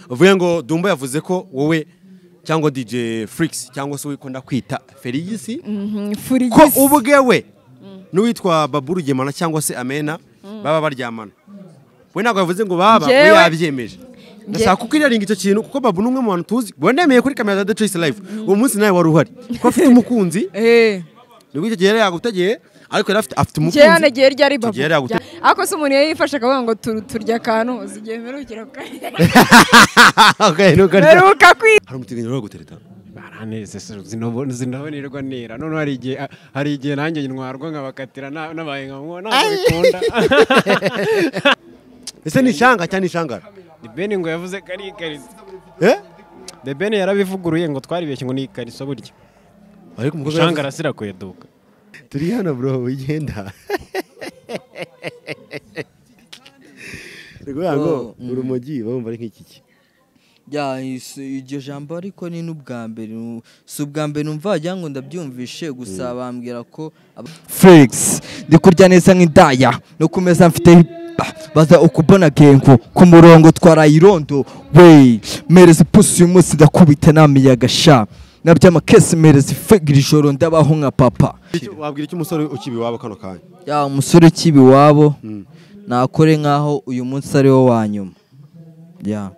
bavuga ngo Dumbo yavuze ko wowe cyangwa DJ Freaks cyangwa se wikunda kwita Feligisi ko Furigisi. ubwewe n'uwitwa Babu Rugemana cyangwa se Amena baba baryamana we ntabwo yavuze ngo baba we Njyewe- yabyemeje ndashaka kuko iriringa icyo kintu kuko Babu ni umwe mu bantu tuzi wendemeye kuri kamera za The Choice Live uwo munsi nawe wari uhari kuko afite umukunzi Eh. nibwo icyo gihe yari yagutegeye ariko yari afite afite Njye hano umukunzi igihe ryari babu. Tugiye rya gute- Ako se umuntu yifashe akavuga ngo tu- turya akantu uzi igihe mperukira ku- Okay, nuko arya. mperuka kwi hari umutinganya uri gutereta baranezerwa zinabonerwa ntera none hari igihe hari igihe nanjye ntwarwa nkabakatira na- nabaye nkamuwa ntabwo bikunda ese ni ishanga cyangwa ni ishangara ni beni ngo yavuze ko ari ikariso eh the beni yarabivuguruye ngo twaribeshye ngo ni ikariso burya ariko umukobwa ushanga arasira kuyaduka yavuze- turi hano bro wigenda rwego ngo urumogi bumva ari nk'ikiki Ya, is- iryo jambo ariko ni n'ubwa mbere nu- si ubwa mbere numva wagira ngo ndabyumvishe gusa bambwira ko aba- Felix ndi kurya neza nk'indaya no kumeza mfite ah, baza ukubona gengo ku murongo twarayirondo wey mereza ipusi uyu munsi ndakubita namiyaga sha nabyama kesi mereza ifegira ijoro ndabaho nka papa wabwira icyo umusore ukiba iwabo kano kanya ya umusore ukiba iwabo nakore nk'aho uyu munsi ari wo wa nyuma ya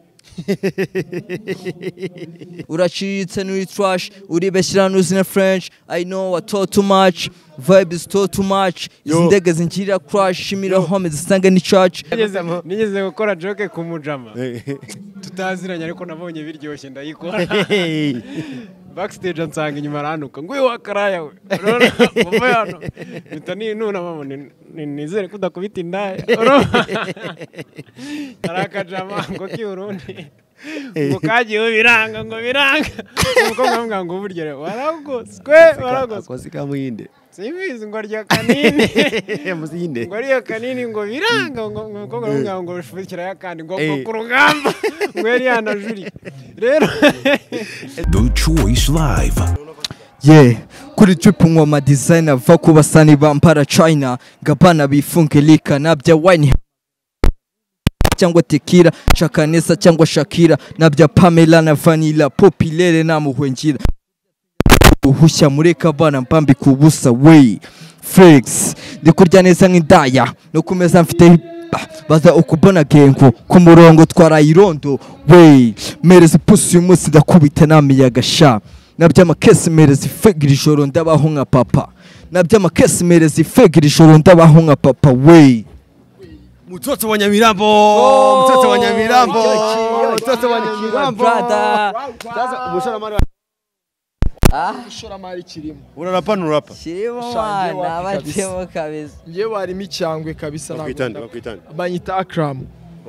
uraciriritse n'uri trash uribeshyira n'uzina french i know wa too too much vibes too too much izi Yo. ndege zinkirira crash shimira home zisanga ni church Nigeze- nigeze gukora joke ku mujama tutaziranye ariko nabonye biryoshye ndayikora backstage ansanga inyuma aranuka ngo uyu wakaraya we Urabona? Muve hano mpita ninunama ngo ni- ni- nizere ko udakubita indaya Urabona? hari akajama ngo k'iburundi ngo kagiyeho biranga ngo biranga umukobwa aramubwira ngo burya rero waragose kwe waragose akozi ka muhinde simbizi ngo arya kanini muzi y'inde ngo ariyo kanini ngo biranga ngo ngo umukobwa aramubwira ngo ushubikira yakandi ngo ngo Eh. ku rugamba ngo yari yanajuriye rero The Choice Live. yeah kuri trip nkwa ma designer va ku basani bampara china ngabana bifunge lika nabya wine cyangwa tekira chakanesa cyangwa shakira nabya pamela na vanilla popilere namuhwengira uhushya mureka abana mbambika ubusa wey felix ndi kurya neza nk'indaya no kumeza mfite ah, baza ukubona gengo ku murongo twarayirondo wey mereza ipusi uyu munsi ndakubita namiyaga sha nabyamakesi mereza ifegira ijoro ndabaho nka papa nabyamakesi mereza ifegira ijoro ndabaho nka papa wey mutoto wa nyamirambo mutoto wa nyamirambo mutoto wa nyamirambo sasa umushoramari wa- ishoramari kirimo urarapa nurapa Ushangiye mwana, wapi kabisa. bacemo kabisa yewe harimo icyangwe kabisa bakwitande ntabwo bakwitande nda- banyita akram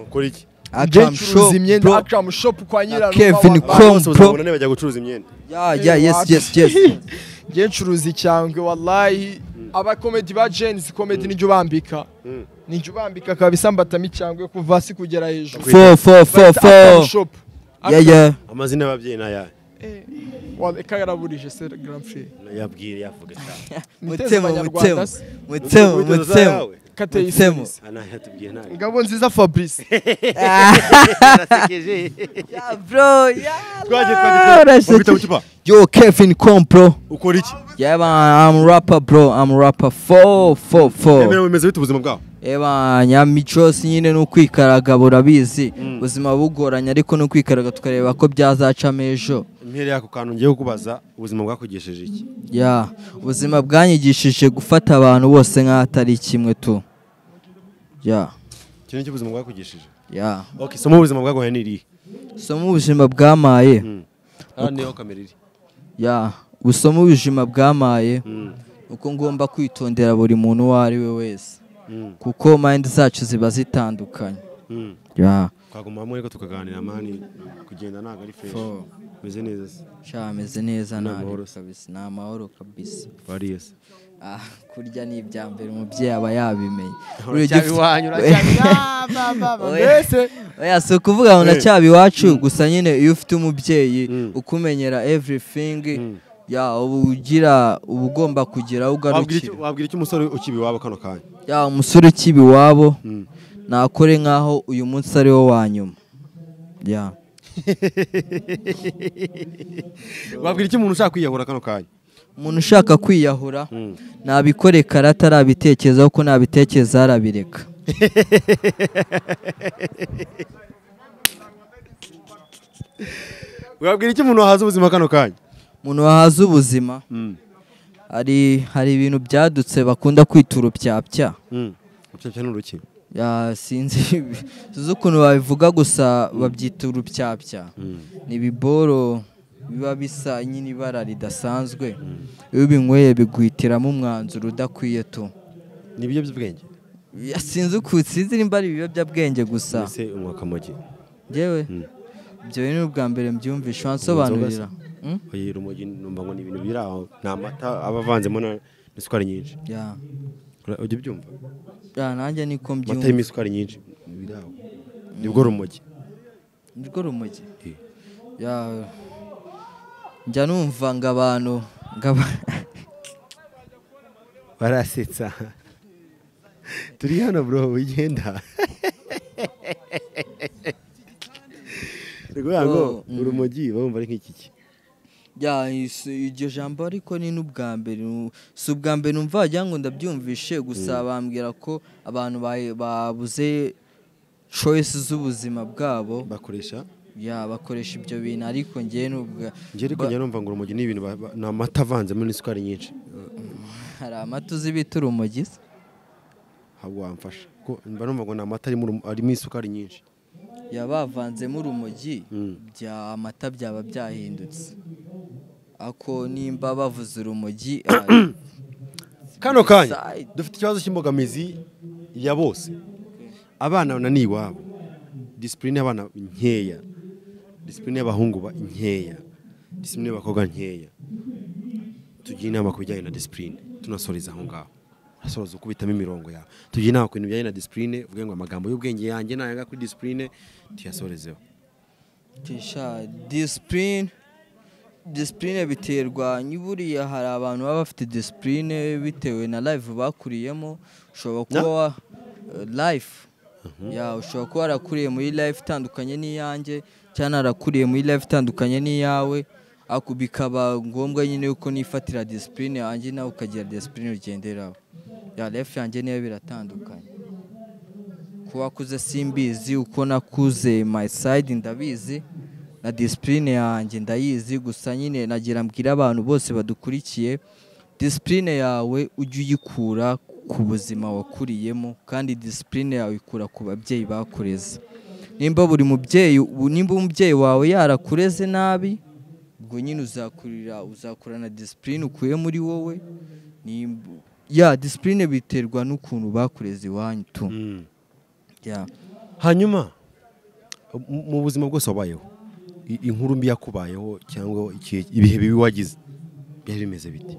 ukora iki njye ncuruza imyenda akram shop kwa nyirarume Kevin w'ababana. Kro- bose bazabona bajya gucuruza imyenda ya ya yes yes yes njye ncuruza icyangwe wallahi abakomedi ba jenisi komedi nijya ubambika nijya ubambika kabisa mbatamo icyangwe kuva hasi kugera hejuru four four four Bayita Akram four shop yeah yeah amazina y'ababyeyi ni ayahe Wallahi, kagaraburije se grand frère yabwire yavuga cyane Niteze mutsemo mutsemo abanyarwanda se. mutsemo Witoza mutsemo yawe. kateye Mutsemo. iserisi Ana yatubwiye ntayo ngabo nziza fabrice Ya, bro ya Twagiye Uraseke. yo Kevin Kompro ukora iki yeah man I'm rapper bro I'm rapper four four four emera wemeza bite ubuzima bwawe Eba nyamicosi nyine ni ukwikaraga burabizi ubuzima bugoranye ariko ni ukwikaraga tukareba ko byazacamo ejo impere y'ako kantu ngiye kukubaza ubuzima bwakugesheje iki ya ubuzima bwanyigishije gufata abantu bose nk'aho atari kimwe tu ya iki nicyo ubuzima bwakugesheje ya okay somo ubuzima bwaguhaye ni irihe somo ubuzima bwamaye hano niho kamera iri ya busoma ubujima bwamaye Mm. uko ngomba kwitondera buri muntu uwo ari we wese Mm. kuko mayindi zacu ziba zitandukanye Mm. ya twaguma hamwe ariko tukaganira mani kugenda ntabwo ari fresh Four. meze neza se sha ameze neza Ni nta amahoro se. kabisa ni amahoro kabisa wariye se Ah, kurya ni ibya mbere umubyeyi aba yabimenye uracyabiwanyu, uracyabiwanyu oya si ukuvuga ngo ndacyaba iwacu gusa nyine iyo ufite umubyeyi ukumenyera everything ya uba ugira uba ugomba kugira aho wabwira ugarukira icyo- wabwira icyo umusore ukiba iwabo kano kanya ya umusore ukiba iwabo nakore nk'aho uyu munsi ari wo wa nyuma ya wabwira icyo umuntu ushaka kwiyahura kano kanya umuntu ushaka kwiyahura nabikore karate arabitekerezaho ko nabitekereza arabireka wabwira icyo umuntu wahaza ubuzima kano kanya umuntu wahaza ubuzima hari hari ibintu byadutse bakunda kwita urubyabya urucyabya ni uruki Ya, sinzi sinzi ukuntu babivuga gusa babyita urubyabya ni ibiboro biba bisa nyine ibara ridasanzwe iyo ubinyweye biguhitiramo umwanzuro udakwiye tu ni ibiyobyabwenge Ya, sinzi ukuntu sinzi nimba ari ibiyobyabwenge gusa mbese umwakamogi yewe ibyo ni ubwa mbere mbyumvishe wansobanurira Mm? oye urumogi numva ngo ni ibintu biri aho ni amata aba avanzemo na- n'isukari nyinshi Ya. Ura- ujya ubyumva Ya, nanjye niko amata mbyumva arimo isukari nyinshi biri aho nibwo rumogi nirwo rumogi Eh. Ya, njya numva ngo abantu ngo aba- barasetsa turi hano bro wigenda ni ukuvuga ngo Oh, mm. urumogi bumva ari nk'ikiki Ya, is- iryo jambo ariko ni n'ubwa mbere nu- si ubwa mbere numva wagira ngo ndabyumvishe gusa bambwira ko abantu bahe- babuze choice z'ubuzima bwabo bakoresha ya bakoresha ibyo bintu ariko njyewe n'ubwa njye ariko ba- njya numva ngo urumogi ni ibintu ba- ba- ni amata avanzemo n'isukari nyinshi hari amata uzi bita urumogi se? ntabwo wamfasha kuko mba numva ngo ni amata arimo urumo- arimo isukari nyinshi ya bavanzemo urumogi Mm. bya amata byaba byahindutse ako nimba bavuze urumogi ah, kano kanya Side. dufite ikibazo cy'imbogamizi ya bose abana bananiye iwabo disipurine y'abana nkeya disipurine y'abahungu ba- nkeya disipurine y'abakobwa nkeya tugira inama ku bijyanye na disipurine tunasoreza aho ngaho urasoza ukubitamo imirongo yawe tugira inama ku bintu bijyanye na disipurine uvuge ngo amagambo y'ubwenge yanjye nayanga kuri disipurine tuyasorezeho Tisha disipurine disipurine biterwa buriya hari abantu baba bafite disipurine bitewe na live bakuriyemo ushobora kuba wa live ya ushobora kuba warakuriye muri live itandukanye n'iyanjye cyangwa narakuriye muri live itandukanye n'iyawe ako bikaba ngombwa nyine yuko nifatira disipurine yanjye nawe ukagira disipurine ugenderaho ya live yanjye niyo biratandukanye kuba akuze simbizi uko nakuze my side ndabizi na disipurine yanjye ndayizi gusa nyine nagira mbwira abantu bose badukurikiye disipurine yawe ujye uyikura ku buzima wakuriyemo kandi disipurine yawe ikura ku babyeyi bakureze nimba buri mubyeyi nimba umubyeyi wawe yarakureze nabi ubwo nyine uzakurira uzakurana disipurine ukuye muri wowe Nimba- ya disipurine biterwa n'ukuntu bakureze iwanyu tu ya hanyuma mu- mu buzima bwose wabayeho i- inkuru mbi yakubayeho cyangwa iki- ibihe bibi wagize byari bimeze biti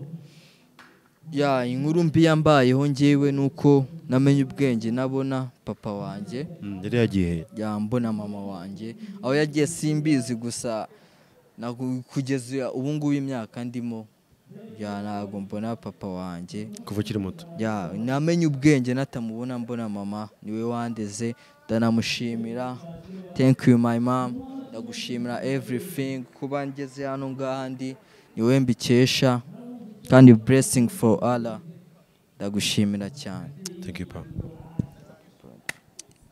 ya inkuru mbi yambayeho ngewe ni uko namenye ubwenge nabona papa wanjye yari yagiye yambona mama wanjye aho yagiye simbizi gusa nagu- kugeza ubu ngubu imyaka ndimo ya ntabwo mbona papa wanjye kuva ukiri muto ya namenye ubwenge natamubona mbona mama niwe wandeze ndanamushimira thank you my mom ndagushimira everything kuba ngeze hano ngaha ndi niwe mbikesha kandi blessing for Allah ndagushimira cyane thank you pa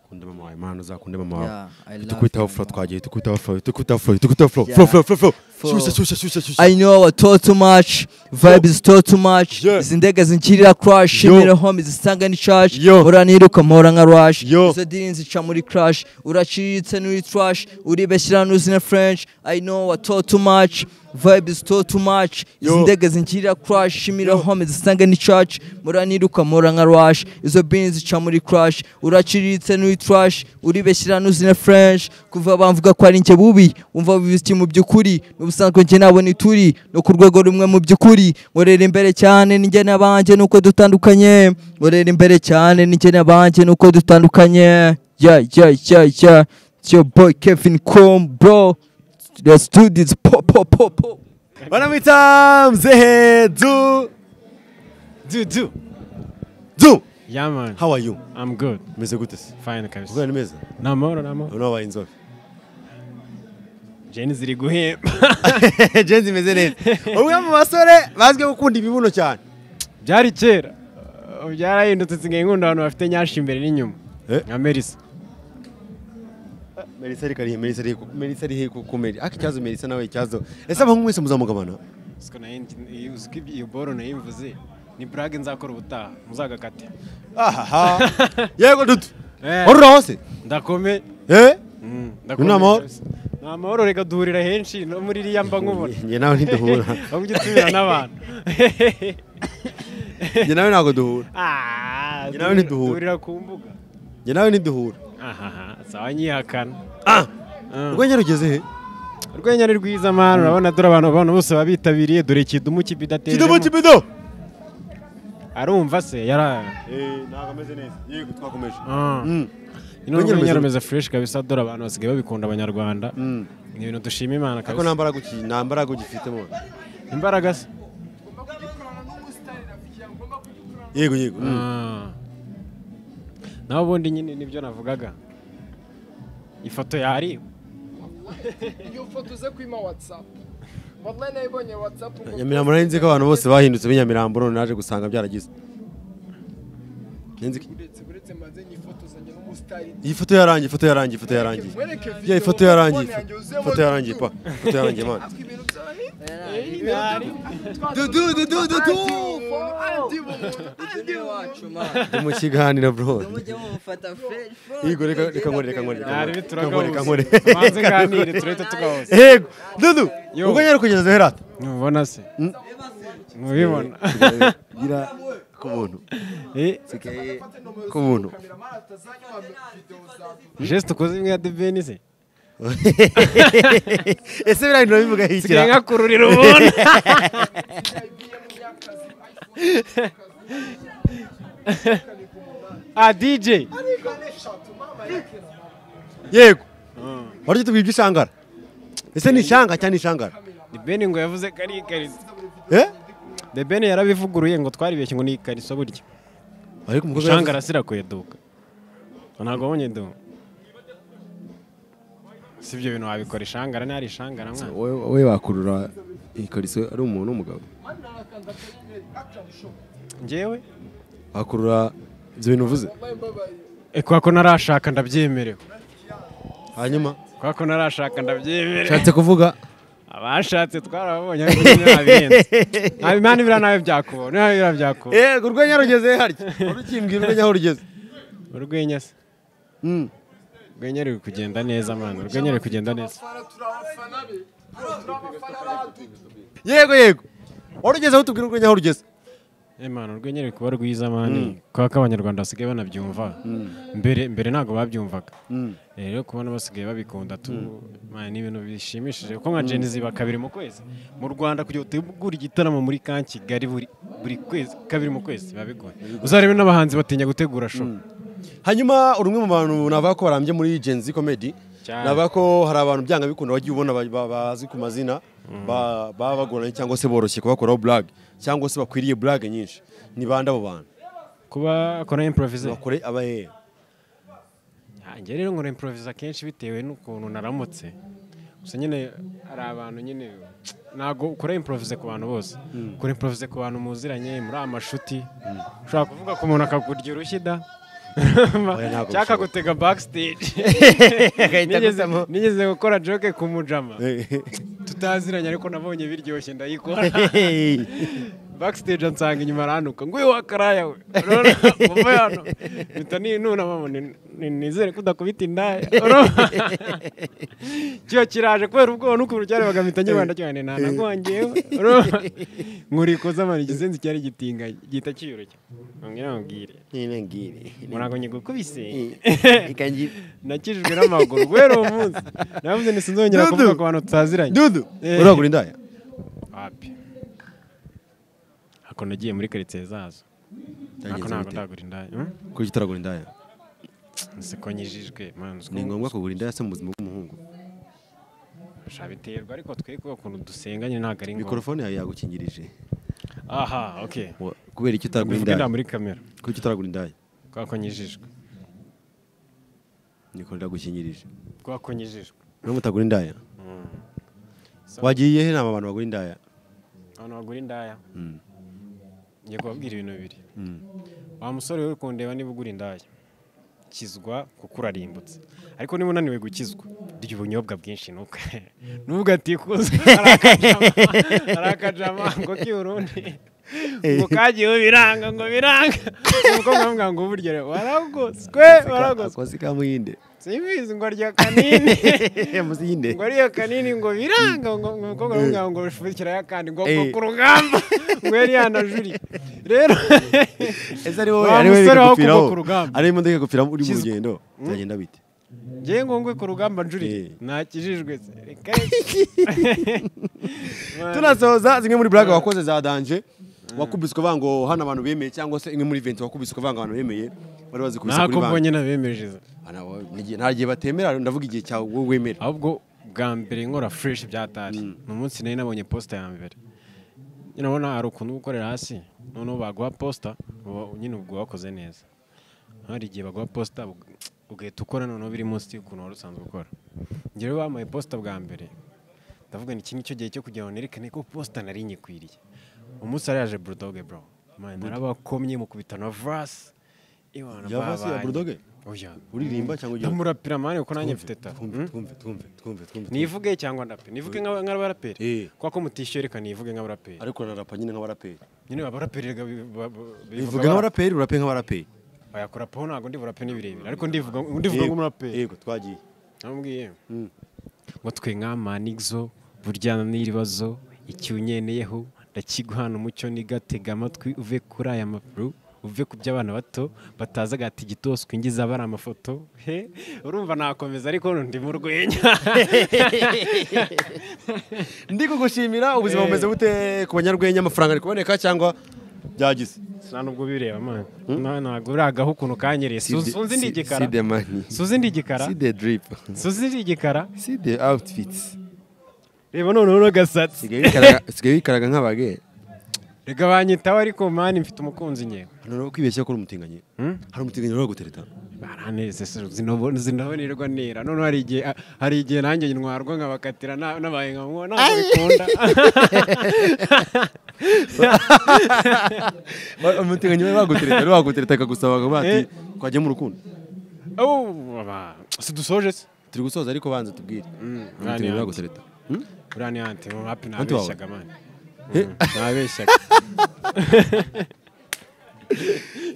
kunde mama wawe mana uzakunde mama wawe Yeah, I love tukwitaho you, fro mama. twagiye tukwitaho fro tukwitaho fro tukwitaho fro Yeah. fro fro fro fro Fro. shyushya shyushya shyushya shyushya I know I talk too much, vibe is talk too much. Yeah. Izi ndege zinkirira crash, Yo. shimira home zisanga ni church. Yo. Ora niruka mpora nka rush. Yo. Izo dini zica muri crash, uraciriritse n'uri trash, uribeshyira n'uzi na French. I know I talk too much, vibe is talk too much. Izi Yo. ndege zinkirira crash, shimira home zisanga ni church. Ora niruka mpora nka rush. Izo bini zica muri crash, uraciriritse n'uri trash, uribeshyira n'uzi na French. Kuva bamvuga ko ari njye bubi, umva bibiki mu by'ukuri, n'ubusanzwe njye nabo ni turi no ku rwego rumwe mu by'ukuri nkorera imbere cyane ninjye n'abanjye nuko dutandukanye nkorera imbere cyane ninjye n'abanjye nuko dutandukanye ya ya ya ya it's your boy Kevin Com bro let's do this po po po po banamwita mzehe du Du, du. du Yeah, man. how are you I'm good. umeze gute se Fine, kabisa. ubwana neza Ni amahoro, ni amahoro. none wabaye inzobe jeni ziri guhemba jenzi imeze neza umwe mu basore bazwiho gukunda imibuno cyane byari kera ubu byarahindutse nsigaye nkunda abantu bafite nyashi imbere n'inyuma Eh? nka merisa melisa ari karihe melisa ari melisa ari ku kumeri aka ikibazo melisa nawe ikibazo ese abahungu mwese muzamugabana siko nayo uziko iyo boro nayimvuze ni burage nzakora ubutaha muzagakate ahaha yego dutu Eh. warura hose ndakome eh Mm, Ni amahoro? ni amahoro reka duhurira henshi no muri iriya mba nkubona njye nawe ntiduhura ahubwo ujya utumira n'abantu njye nawe ntabwo duhura Ah, Njye nawe ntiduhura. duhurira ku mbuga njye nawe ntiduhura ahaha sawa nyihakana Mm. urwenya rugeze he urwenya ni rwiza mani urabona dore abantu abantu bose baba bitabiriye dore kidomo kidumu kibidatejemo kibido arumva se yara eh ntabwo ameze neza yego twakomeje Ah. Mm. ino Urwenya urwenya rumeze- rumeze fresh kabisa dore abantu basigaye babikunda abanyarwanda Mm. ni ibintu dushima imana ariko kabisa nta mbaraga uki nta mbaraga ugifitemo imbaraga se yego yego mm. Ah. naho ubundi nyine nibyo navugaga ifoto yari iyo foto uze kwima watsapu wallahi nayibonye watsapu nyamirambo nari nzi ko abantu bose bahindutse b'inyamirambo none naje gusanga byaragize Nzi- uretse uretse maze nyifotozanya n'umusitari iyi foto yarangiye ifoto yarangiye ifoto yarangiye Mwereke video, ya ifoto yarangiye phone yanjye, uzemo ifoto yarangiye dudu. pa ifoto yarangiye man ibintu byaba ni- dudu dudu dudu andi bumuntu andi bumuntu ndi mu kiganiro bro yego reka reka nkore reka nkore Nari reka nkore reka nkore bituragahuze manze nganire turete tugahuze yego dudu Yo. ubwo nyari kugeza herata ntubona se ntubibona gira ku buntu Eh, sigaye ku buntu geste ukoze imwe ya debeni se ese biriya bintu bivuga hikira nsigaye nkakururira ubundi ah dj yego wari ujya tubwira ishangara ese ni ishanga cyangwa ni ishangara debeni ngo yavuze ko ari ikariso eh debeni yarabivuguruye ngo twaribeshye ngo ni ikariso burya ariko umukobwa ishanga arasira kuyeduka ntabwo wabonye duka si ibyo bintu wabikora ishangara ntihari ishangara mwana we wakurura ikariso ari umuntu w'umugabo njyewe wakurura ibyo bintu uvuze Eh, kubera ko narashaka ndabyemerewe hanyuma kubera ko narashaka ndabyemerewe ushatse kuvuga abashatse twarababonye ariko nyine nabihenze ntabwo imana ibira nawe byakubona nawe ibira byakubona yego urwenya rugeze harya wari ukimbwira urwenya aho rugeze urwenya se Mm. urwenya ruri kugenda neza mwana urwenya ruri kugenda neza yego yego wari ugeze aho tubwira urwenya aho rugeze Eh, mwana urwenya ruri kuba rwiza mani kubera ko abanyarwanda basigaye banabyumva mbere mbere ntabwo babyumvaga Eh, rero kubona basigaye babikunda tu mwana ni ibintu bishimishije kuko nka jenizi iba kabiri mu kwezi mu rwanda kugira ngo utegure igitaramo muri ka kigali buri buri kwezi kabiri mu kwezi biba bigoye uzarebe n'abahanzi batinya gutegura show hanyuma uri umwe mu bantu navuga ko barambye muri genzi comedy Cyane. navuga ko hari abantu byanga bikunda wagiye ubona ba- ba- bazi ku mazina ba- baba bagoranye cyangwa se boroshye kubakoraho blague cyangwa se bakwiriye blague nyinshi ni bande abo bantu kuba akora improviser bakore abahe njye rero nkora improviser kenshi bitewe n'ukuntu naramutse gusa nyine hari abantu nyine ntabwo ukora improviser ku bantu bose ukora improviser ku bantu muziranye muri amashuti ushobora kuvuga ku muntu akakurya urushyi da ntabwo cyangwa akagutega backstage Agahita Nigeze- agutamo. nigeze gukora joke ku mujama Eh. tutaziranye ariko nabonye biryoshye ndayikora backstage ansanga inyuma aranuka ngo uyu wakaraya we Urabona? Muve hano mpita ninunama ngo ni- ni- nizere ko udakubita indaya Urabona? kiba kiraje kubera ubwoba n'ukuntu cyarebaga mpita nyibanda cyane ntanagwangewe nkurikoza mani igisenzi cyari gitinganye gihita kiyoroshya mbwira mubwire murago nyigukubise nakijijwe n'amaguru guhera uwo munsi navuze nti sinzongera Dudu. kuvuga ku bantu tutaziranye dudu Eh. uragura indaya wapi ako nagiye muri karitsiye zazo ako ntabwo ndagura indaya Hmm? kuki utaragura indaya inseko nyijijwe mani uzwi ni ngombwa kugura indaya se mu buzima bw'umuhungu biterwa ariko twe kuba ukuntu dusenganye ntabwo ari ngombwa mikorofone yawe yagukingirije aha ok Wa- kubera iki utaragura mbivuge nda indaya muri kamera kuki utaragura indaya kubera ko nyijijwe niko ndagukingirije kubera ko nyijijwe n'umutagura indaya wagiye he nama abantu bagura indaya abantu bagura indaya ngiye kubabwira ibintu bibiri wa musore we uri kundeba niba ugura indaya kizwa kuko urarimbutse ariko niba unaniwe gukizwa urya ubunyobwa bwinshi nuko nubwo atikuze hari akajama ngo k'iburundi ngo kagiyeho biranga ngo biranga umukobwa aramubwira ngo burya rero waragoswe waragoswe akozi ka muhinde simbizi ngo arya kanini muzi y'inde ngo ariyo kanini ngo biranga ngo ngo umukobwa aramubwira ngo bifukirayo akandi ngo ngo ku rugamba ngo yari yanajuri rero ese ari wowe Wa ari wowe musore wo ikagupfiraho kuva ku rugamba. ari imodoka ikagupfiraho uri mu Kizwa. rugendo byagenda bite ngewe ngo ngwe ku rugamba Eh. njuri ntakijijwe se reka tunasoza zimwe muri buraga wakoze za danje wakubiswe bango hano abantu bemeye cyangwa se imwe muri venti wakubiswe bango abantu bemeye bari bazikubise kuri ntako banki mbonye nabemeje nta gihe batemera ndavuga igihe cyawe wowe wemera ahubwo bwa mbere nkora fureshi byatari ni umunsi nari nabonye posita ya mbere nyine urabona hari ukuntu uba ukorera hasi noneho baguha posita uba- nyine ubwo wakoze neza hari igihe baguha posita ug- ugahita ukora noneho biri munsi y'ukuntu wari usanzwe ukora njye rero bampaye posita bwa mbere ndavuga ni iki ngicyo gihe cyo kugira ngo nerekane ko posita nari nyikwiriye umunsi hari yaje burudoge bro Man, narabakomye mukubita na vasi Iwana Yavasi ya babanye. Bulldoge? Oya. uririmba cyangwa ujya ndamurapira mani kuko nanjye mfite ta twumve twumve twumve twumve twumve nivuge cyangwa ndape nivuge nka- Eh. nk'abaraperi kuko ko mutishyura reka nivuge nk'abaraperi ariko urarapa nyine nk'abaraperi nyine abaraperi reka bi- ba- ba- bivuga uvuga nk'abaraperi urape nk'abaraperi bayakora po ntabwo ndi burape n'ibirebire ariko ndivuga ndivuga nk'umuraperi yego twagiye namubwiye ngo twe nk'amanigzo burya n'ibibazo icyo unyeneyeho ndakiguhana umucyo nigatega amatwi uve kuri aya makuru uve ku by'abana bato batazi agati gitoswe ngize abari amafoto he urumva nakomeza ariko ndi mu rwenya ndi kugushimira ubuzima Eh. bumeze bute ku banyarwenya amafaranga ari kuboneka cyangwa byagize nta nubwo bireba man Na- ntabwo uragaho ukuntu kanyereye Su- suzi ndi igikara side mani suzi ndi igikara side drip suzi ndi igikara side outfits reba noneho n'agasatsi sigaye wikaraga- sigaye wikaraga nk'abage reka banyitaho ariko mani mfite umukunzi nyewe hano uri kwibeshya ko uri umutinganyi hari umutinganyi uri gutereta baranezese zinabonerwa nera noneho hari igihe hari igihe nanjye ntwarwa nkabakatira na- nabaye nka mwo ntabwo bikunda umutinganyi we bagutereta ari wagutereta akagusaba akavuga ati Eh. twajya mu rukundo Au, aba, si dusoje se turi gusoza ariko banza tubwire umutinganyi we bagutereta Hmm? buriya ni anti mu hapi Anti wawe. nabeshyaga mani nabeshyaga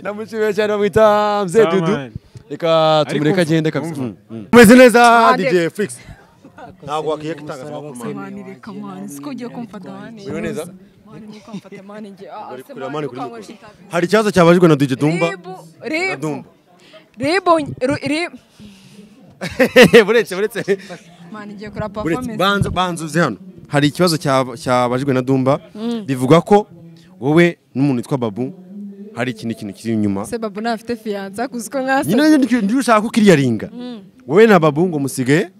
namushimiye cyane bamwita mzee Sawa, dudu man. reka tumureke umva, agende kabisa umva. Mm, mm. umeze neza Ahandi- dj flix ntabwo wakwiye itangazamakuru mani mani reka mani siko ugiye kumfata mani Uriho neza? mani nguko mfate mani njye ah, ah, se kureba mani mani uko kuri ankoresha mikoro. itabi. hari ikibazo cyabajijwe na dj dumba Ribu, ribu Dumba. ribu ru- ri- buretse buretse mani ngiye kurapa buretse performance banza banza uze hano hari ikibazo cyab- cyabajijwe na dumba bivuga ko wowe n'umuntu witwa babu hari ikindi kintu kiri inyuma se babu ntafite fiyanza gusa uko mwasa nyine nanjye ndi- ndigushaka ko ukiriyaringa wowe na babu ngo musigaye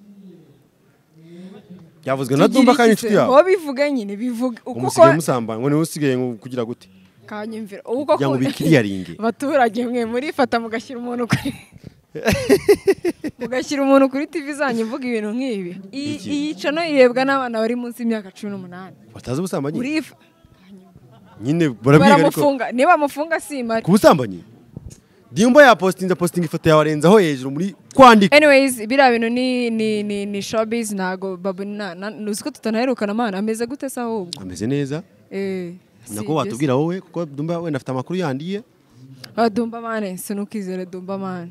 byavuzwe na dumba kandi inshuti yawe wowe bivuga nyine bivuga uko umusigaye uko- musambana ngo niwe usigaye ngo kugira gute kanyumvira ubwo kugira ngo bikiriyaringe abaturage mwe murifata mugashyira umuntu kuri mugashyira umuntu kuri tv zanyu mvuga ibintu nk'ibi iyi Iki. iyi cano irebwa n'abana bari munsi y'imyaka cumi n'umunani batazi ubusambanyi Urif- nyine barabwiga ariko baramufunga niba bamufunga simari ku busambanyi dimba yapositinze apositinga ifoto yawe arenzaho hejuru muri kwandika anyways biriya bintu ni ni ni ni showbiz ntago babu na na- uzi ko tutanaherukana amana ameze gute se ahubwo ameze neza eh nako sibyo se. watubwira wowe kuko dumba wenda afite amakuru yandiye Ah, dumba mane sinukizere dumba mane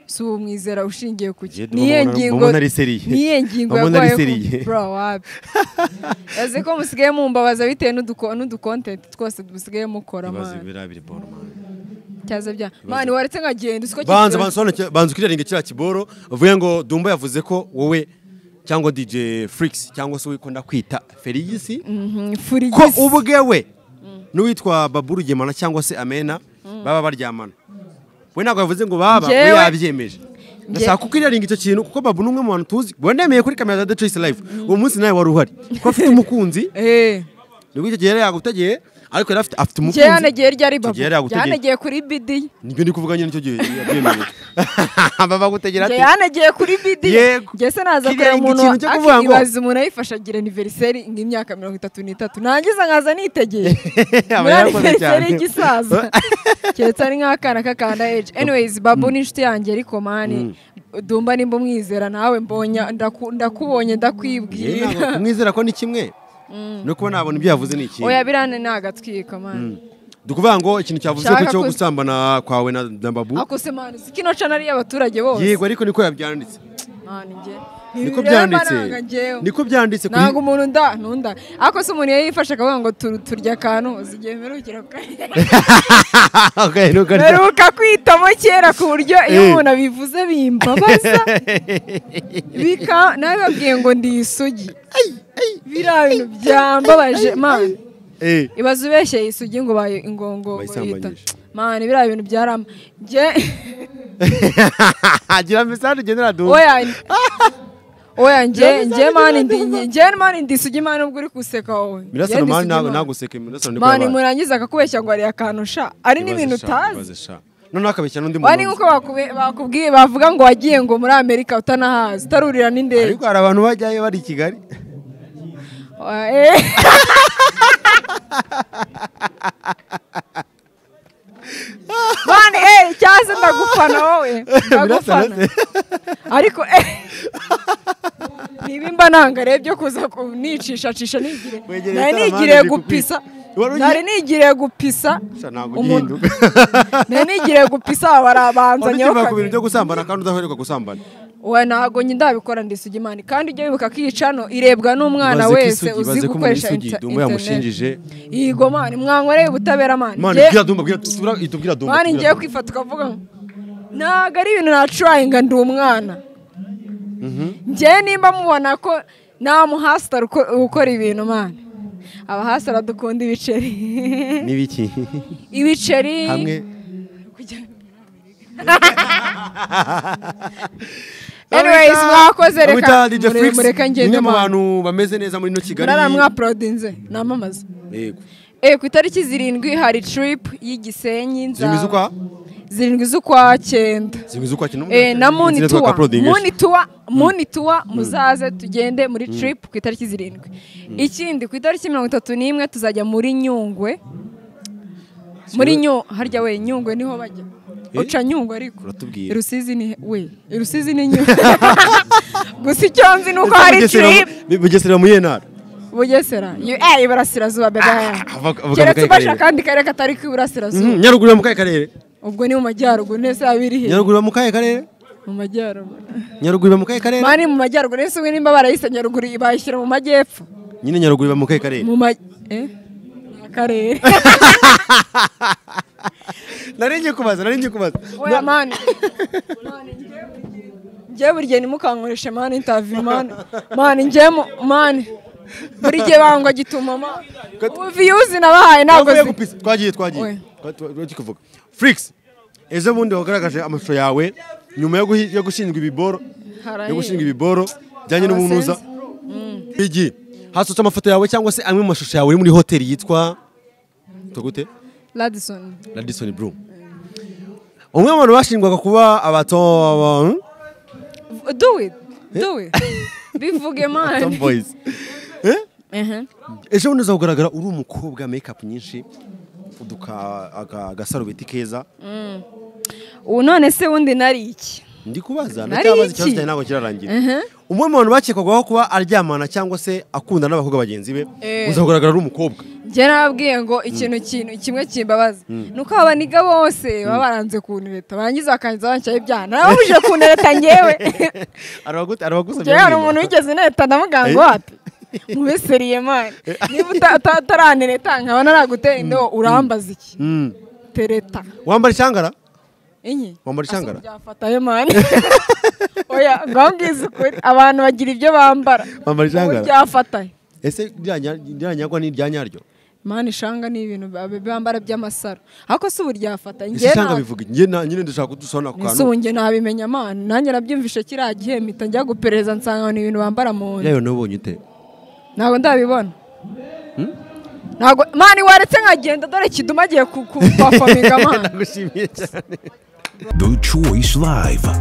si uwo mwizera ushingiye ku Jye ki Dumba niyo mbona- ngingo mbona ari seriye. niyo ngingo Mbona ari yarwaye seriye. ku bro wapi yaze ko musigaye mumbabaza bitewe n'uduko n'udukontenti twose dusigaye mukora mane birabire boro mani cyaza bya mane waretse nkagenda usiko banza bansobanukire banza ukiriringe kiriya kiboro uvuge ngo dumba yavuze ko wowe cyangwa DJ Freaks cyangwa se wikunda kwita Felix ko furigisi ubwewe n'uwitwa Baburu Gemana cyangwa se Amena baba baryamana we ntabwo yavuze ngo baba we Njyewe- yabyemeje ndashaka kukiriringa icyo kintu kuko Babu ni umwe mu bantu tuzi wanemeye kuri kamera za The Choice Live uwo munsi nawe wari uhari ko afite umukunzi eh nibwo icyo gihe yari yagutagiye ariko yari afite afite umukunzi njye yanegeye rya ribabu Tugiye yari yagutegeye. yanegeye kuri bidi nibyo ndi kuvuga nyine nicyo gihe yabyemereye baba gutegera njye ati yanegeye kuri bidi Yego. njye se naza Kiriya kureba ngo umuntu ikintu cyo kuvuga ngo- akibaza umuntu ayifasha agira aniveriseri nk'imyaka mirongo itatu n'itatu nangiza nkaza nitegeye aba muri yarakoze aniveriseri cyane y'igisaza keretse ari nk'akana k'akanda eji anyways babu ni inshuti yanjye ariko mani dumba nimba umwizera nawe mbonye ndaku- ndakubonye Yewe ndakwibwira ntabwo kumwizera ko ni kimwe no kuba nabona ibyo yavuze ni ikindi oya birane ni agatwiko mani dukuvuga ngo ikintu cyavuze ko Shaka cyo ko- gusambana kwawe na na babu akusemaniza kino cana ari abaturage bose yego ariko niko yabyanditse mani njye niko Ntibireba byanditse nanga njyewe. niko byanditse kuri- ntabwo umuntu nda ntunda ariko se umuntu yifashe akavuga ngo tur- turya akantu uzigiye mperukira ku- Okay, nuko ari- mperuka kwitamo kera ku buryo iyo Eh. umuntu abivuze bimbabaza bika nawe babwiye ngo ndi isugi biriya bintu byambabaje mani Eh, ibaze ubeshyeye isugi ngo baye ingongo Bayisambanyije. mani biriya bintu byarama njye gira mesaje ugendera duhu oya oya njye njye mani ndi njye mani ndi sugi mani ubwo uri kuseka wowe mirasano mani ntabwo naguseke mirasano niko mani yabaye murangiza akakubeshya ngo hari akantu sha ari Ibaze n'ibintu sha, utazi ibaze sha. noneho akabeshya n'undi wari muntu nk'uko bakube- bakubwiye bavuga ngo wagiye ngo muri amerika utanahazi utarurira n'indege ariko hari abantu bajyayo bari i kigali Wa- eh. mani eh cyaze ndagufana wowe ndagufana ariko eh niba imba nanga rero byo kuza nicishacisha nigire Wegereye nari igitaramo nigiriye handi gupisa bikukwiye. Wari ugiye- nari nigiriye gupisa Sha, ntabwo umuntu- ugihinduka nari nigiriye gupisa aba ukiva barabanzanyeho ku bintu kabiri byo gusambana kandi udaheruka gusambana we ntabwo njye ndabikora ndi isugi mani kandi ujye wibuka ko iyi cano irebwa n'umwana Baze ko wese isugi- uzi baze ko umuntu gukoresha isugi inter- Dumba yamushinjije. internet yego mani mwankoreye ubutabera mani mani Njye- bwira dumba bwira tubwira- itubwira dumba mani tubwira ngiye Dumba. kwifata ukavuga ngo ntabwo ari ibintu nacurayinga ndi umwana njyewe nimba mubona ko nta muhasitara uko- ukora ibintu mani abahasitara dukunda ibiceri n'ibiki ibiceri hamwe kujya- Anyways, mwakoze reka DJ mure- Flix, mureka ngende umwe mu mani. bantu bameze neza muri ino kigali murara mwaporodinze namamaza yego Eh, ku itariki zirindwi hari trip y'igisenyi nza- zirindwi z'ukwa zirindwi z'ukwa cyenda zirindwi z'ukwa kino Eh, na muni Zirindwi z'ukwa tuwa Claudine. muni tuwa muni tuwa muzaze tugende muri trip ku itariki zirindwi ikindi ku itariki mirongo itatu n'imwe tuzajya muri nyungwe muri nyu harya we nyungwe niho bajya uca nyungwe ariko Uratubwira. irusizi ni he- we irusizi ni nyungwe gusa icyo nzi ni uko hari Bugesera- trip bugesera mu yenara bugesera Yo- eh iburasirazuba bebe avuga- avuga mu keretse kahe ufashe karere? akandi karere katari k'iburasirazuba Mhm, nyaruguru yo mu kahe karere ubwo ni mu majyaruguru nese abiri he nyaruguru yo mu kahe karere mu majyaruguru nyaruguru iba mu kahe karere mani mu majyaruguru nese ubwo nimba barayise nyaruguru bayishyira mu majyepfo nyine nyaruguru iba mu kahe karere mu ma eh ni akarere nari ngiye kubaza nari ngiye kubaza oya mani Mani, njyewe buri gihe ntimukankoreshe mani intaviyu mani mani njyewe mu- mani buri gihe bangwa gituma mani ubu viyuzi nabahaye ntabwo Twavuye zi- gupisa. twagiye twagiye Oya. Twa- twa- twagiye kuvuga Flix ejo bundi wagaragaje amashusho yawe nyuma yo guhi- yo gushinjwa ibiboro Haraye. yo gushinga ibiboro bijyanye n'ubunuza Abasenzi. igi hasutse amafoto yawe cyangwa se amwe mu mashusho yawe uri muri hoteli yitwa yitwa gute Radisson radisoni blu umwe mu bantu bashingwaga kuba abato do it do it bivuge mani tomboys Ehe. ejo bundi uzagaragara uri umukobwa makeup nyinshi uduka- aga- agasarubeti keza ubu none se wundi nari iki ndi kubaza Nari ndacyabaza iki? ikibazo cyanjye ntabwo kirarangira umwe mu bantu bakekwagaho kuba aryamana cyangwa se akunda n'abakobwa bagenzi be Eh. uzagaragara ari umukobwa njye nababwiye ngo ikintu kintu kimwe kimbabaza ni uko abaniga bose baba baranze kuntereta barangiza bakangiza bancaho ibyaha narababujije kuntereta ngewe arabagusabye ngewe hari umuntu wigeze intereta ndamuganga wapi mubeseriye mani niba uta- uta- utarantereta nkaba naragutera indobo urambaza iki tereta wambara icyangara inyi Wambara icyangara? byafataye mani oya ngaho ngize ukuri abantu bagira ibyo bambara Wambara icyangara? Ubu byafataye ese ryanyagwa ni iryanyaryo mani ishanga ni ibintu ba- bambara by'amasaro ariko si ubu ryafata ese njye icyanga nta- bivuga njye na- nyine ndashaka kudusona ku ese ubu kantu njye nabimenya mani nanjye nabyumvishe kiriya gihe mpita njya guperereza nsanga ni ibintu bambara mu nda yayo nawe ubonye ute ntabwo ndabibona ntabwo mani waretse nkagenda dore kiduma agiye kupafominga mani ndagushimiye cyane The Choice Live.